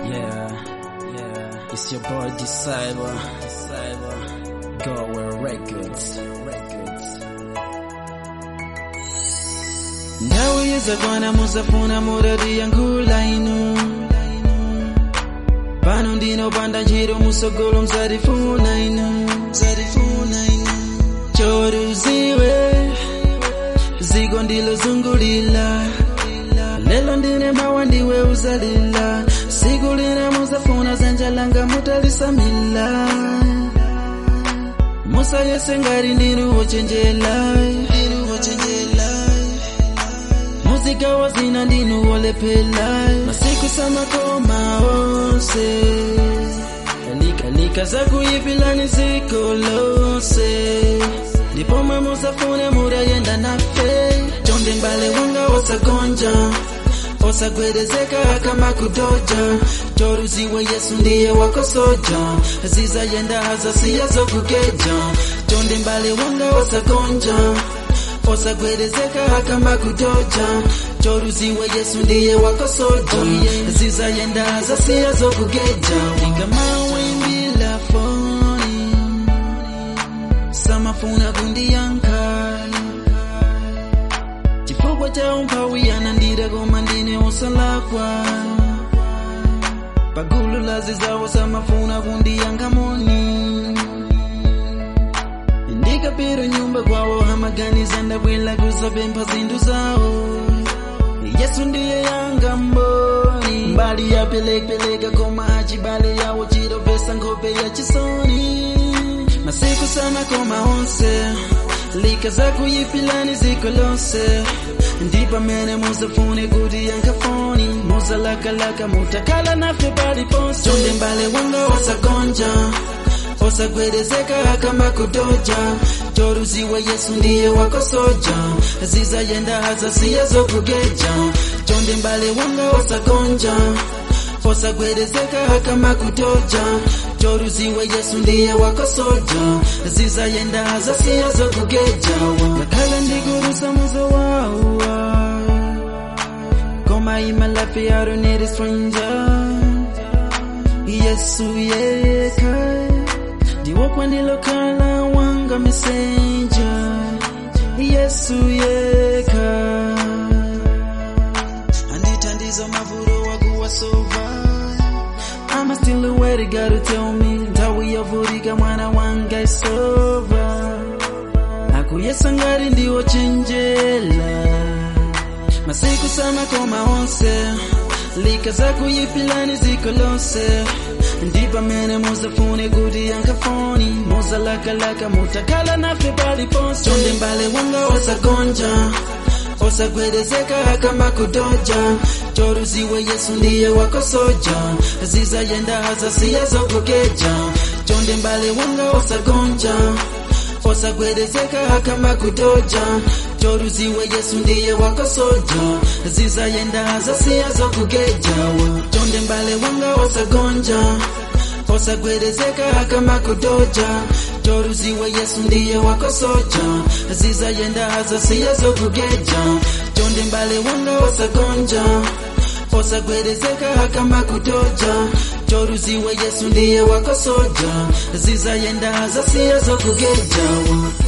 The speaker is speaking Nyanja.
Yeah, yeah. It's your boy Disciple. Disciple. Go Records. Records. ndawuyeza kwana musafuna murati yankhula inu pano ndinopanda ntchito musogolo msatifuna inu msatifuna inu choruziwe ziko ndilozungulila lelo ndine mawa ndiwe uzalila siku lina musafuna zanja langa mutalisamila musayese ngati ndinu wochenjela ndinu wochenjela muzika wazina ndinu wolephela masiku samakoma onse likalika zakuyipilani ziko lonse ndipo mwe musafune murayenda nafe chonde mbale wanga osagonja osagwedezeka kama kudoja choruziwe yesu ndiye wako soja zizayenda hazasiya zokugeja chonde mbale wanga osagonja osagwedezeka kama kudoja choruziwe yesu ndiye wako soja zizayenda hazasiya zokugeja ikamawimbila foni samafuna kundiyanka chifukwa cha umphawi anandira koma ndine osalakwa pagulu la zizawo samafuna kundiyanka moni ndikapita nyumba kwawo amaganiza ndabwela kuzapempha zinthu zawo yesu ndiye yanga mboni mbali yapelekapeleka koma achibale yawo chitopesa nkhope ya chisoni masiku samakoma onse lika zakuyipilani ziko lonse ndi pamene musafune kuti yankhafoni muzalakalaka mutakhala nafe paliponse chonde mbale wanga wasagonja osagwedezeka kama kudoja choruziwe yesu ndiye wako soja zizayenda hazasiya zokugeja chonde mbale wanga osagonja osagwedezeka kama kudoja choruziwe yesu ndiye wako soja zizayenda hazasiya zokugeja ngakhala ndikurusa muzo wawa koma imalafi I don't need a stranger yesu yeka ndiwo kwandilokhala wanga mesenja yesu yeka andithandiza mavuto wakuwasova I'm still aware you gotta tell me nthawi yavutika mwana wanga isova akuyesa ngati ndiwo chenjela masiku samakoma onse lika zakuyipilani ziko lonse ndi pamene muzafune kuti yankhafoni muzalakalaka mutakhala nafe paliponse chonde mbale wanga osagonja osagwedezeka kama kudoja choruziwe yesu ndiye wako soja zizayenda hazasiya zokugeja chonde mbale wanga osagonja osagwedezeka kama kudoja choruziwe yesu ndiye wako soja zizayenda hazasiya zokugeja chonde mbale wanga osagonja osagwedezeka kama kudoja choruziwe yesu ndiye wako soja zizayenda hazasiya zokugeja chonde mbale wanga osagonja osagwedezeka kama kudoja choruziwe yesu ndiye wako soja zizayenda hazasiya zokugeja